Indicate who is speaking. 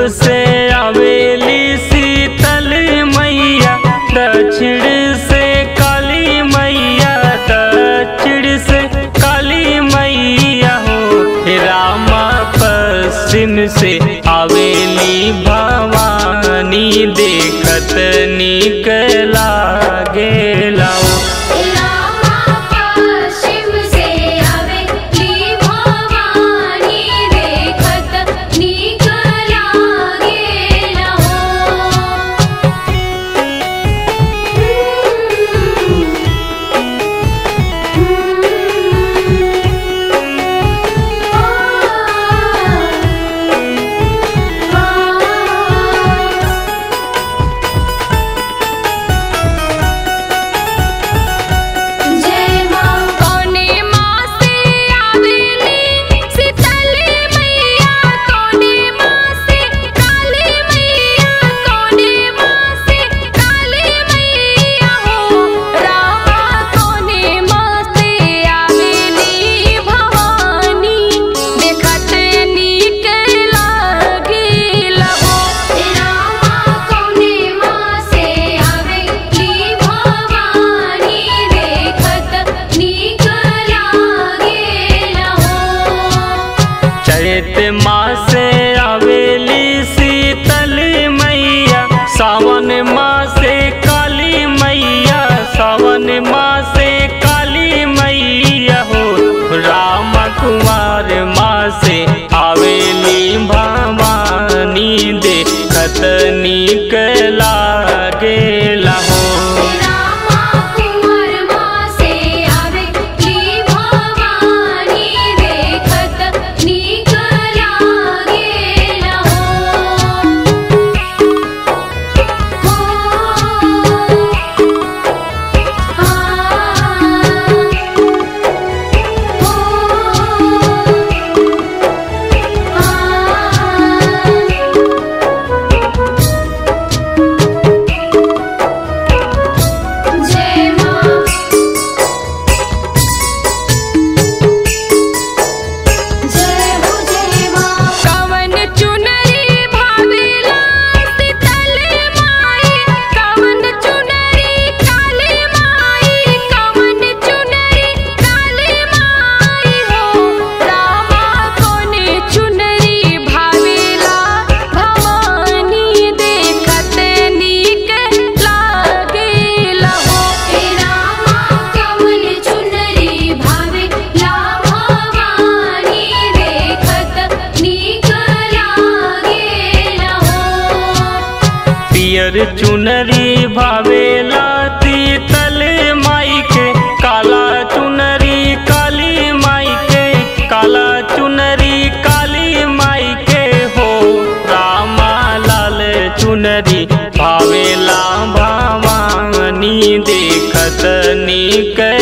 Speaker 1: से आवेली शीतल मैया दक्षिण से काली मैया दक्षिण से काली मैया हो हे रामा पश्चिम से आवेली भवानी देखत निक लागेला हो।
Speaker 2: रामा पश्चिम से आवेली भवानी देखत नीक लागेला हो जय मां कोने मां से आवेली शीतली मैया कोने मां से काली मैया कोने मां से काली मैया हो रामा कोने मां से आवेली भवानी देखत नीक लागेला हो रामा कोने मां से आवेली भवानी देखत नीक लागेला हो
Speaker 1: चैत मास आवेली शीतल मैया सावन मास काली मैया सावन मास काली मैया हो राम कुमार मास आवेली भवानी देखत निक लागेला हो
Speaker 2: रामा कुमार मां से आवेली भवानी देखत नीक लागेला जय मां जय हो जय मां कवन चुनरी भावेला शीतल माई कवन चुनरी काली माई कवन चुनरी काली माई हो रामा कोने चुनरी भावेला भवानी देखत नीक लागेला हो हे रामा कवन चुनरी भावेला भवानी देखत नीक लागेला हो
Speaker 1: पियर चुनरी भावेला तीतल माई के काला चुनरी काली माई के काला चुनरी काली माई के हो रामा लाल चुनरी भावेला भवानी देखत निक